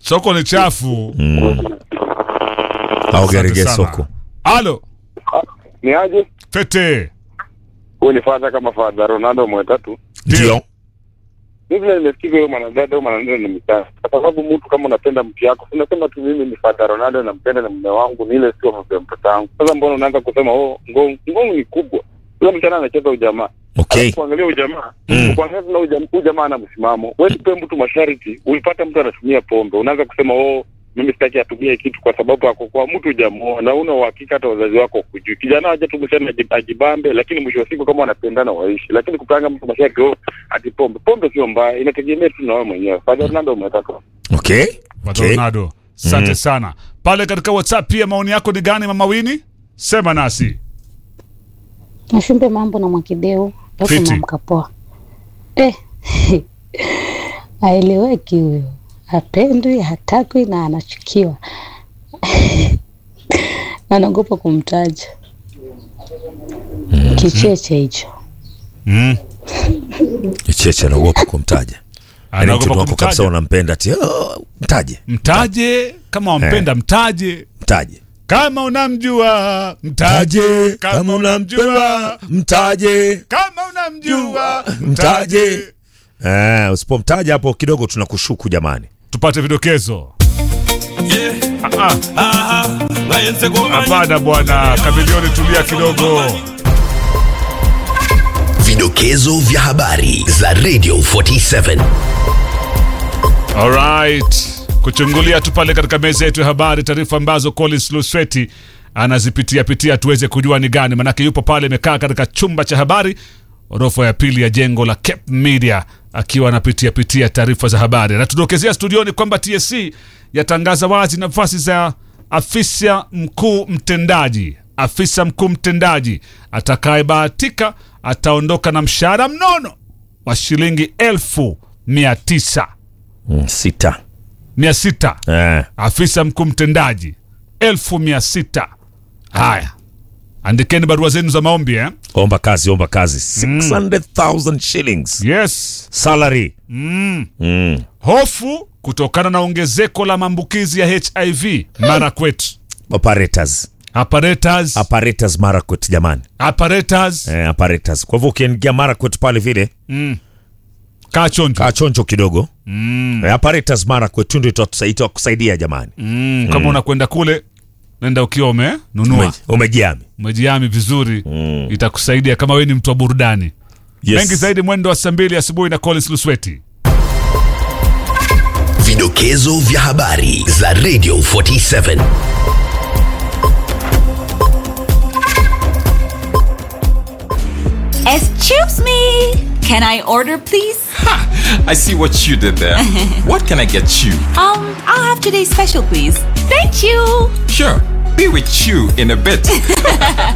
soko ni chafu au Asante gerege sana. soko halo Ni aje? fete Huyu ni fadha kama fadha Ronaldo mwetatu. ndio Mimi vile nimesikiza huyo mwanadada huyo mwanadada ni mtaa. Kwa sababu mtu kama unapenda mtu yako, unasema tu mimi ni fadha Ronaldo nampenda na mume wangu, ni ile sio mambo ya mtoto wangu. Sasa mbona unaanza kusema oh, ngong ngong ni kubwa. Yule msichana anacheza ujamaa. okay Alafu Kuangalia ujamaa. Mm. Kuangalia tuna ujamaa, ujamaa ana msimamo. Wewe tupe mtu masharti, ulipata mtu anatumia pombe. Unaanza kusema oh, mimi sitaki atumie kitu kwa sababu ako kwa mtu hujamuoa na una uhakika hata wazazi wako kujui. Kijana aje tu msichana aji- ajibambe, lakini mwisho wa siku kama wanapendana waishi. Lakini kupanga mtu masharti oh, ati pombe. Pombe sio mbaya, inategemea tu na wewe mwenyewe. Fadha Ronaldo umetaka. okay Pato okay Ronaldo asante Mm. sana pale katika whatsapp pia maoni yako ni gani mama wini sema nasi Nashumbe mambo na Mwakideu alafu Fiti. mamkapoa eh, aeleweki huyo, hapendwi, hatakwi na anachukiwa anaogopa kumtaja kicheche hicho. mm. cheche anaogopa kumtaja Yaani anaogopa mtoto wako kabisa kumtaja unampenda ati "Oh, mtaje mtaje kama wampenda mtaje mtaje kama unamjua mtaje kama unamjua mtaje kama unamjua mtaje eh, usipomtaja hapo kidogo tunakushuku jamani tupate vidokezo Ah, ah. hapana bwana kamilioni tulia kidogo Vidokezo vya habari za Radio 47. Alright. Kuchungulia tu pale katika meza yetu ya habari taarifa ambazo Collins Lusweti anazipitia pitia tuweze kujua ni gani, manake yupo pale amekaa katika chumba cha habari orofa ya pili ya jengo la Cape Media akiwa anapitia pitia taarifa za habari. Anatudokezea studioni kwamba TSC yatangaza wazi nafasi za afisa mkuu mtendaji. Afisa mkuu mtendaji atakayebahatika ataondoka na mshahara mnono wa shilingi elfu mia tisa mm, sita mia sita eh, afisa mkuu mtendaji elfu mia sita haya andikeni barua zenu za maombi eh? omba kazi omba kazi 600000 shillings yes salary mm. mm. hofu kutokana na ongezeko la maambukizi ya hiv marakwet operators apparatus apparatus marakwet jamani apparatus eh, apparatus kwa hivyo ukiingia marakwet pale vile mm. kaa chonjo kaa chonjo kidogo mm. eh, apparatus marakwet tu ndio itatusai- itakusaidia jamani mm. kama unakwenda kule nenda ukiwa umenunua Ume- umejiami umejiami vizuri itakusaidia kama wewe ni mtu wa burudani yes. mengi zaidi mwendo wa saa mbili asubuhi na collins lusweti Vidokezo vya habari za Radio 47. Excuse me. Can I order, please? I see what you did there. what can I get you? Um, I'll have today's special, please. Thank you. Sure, be with you in a bit.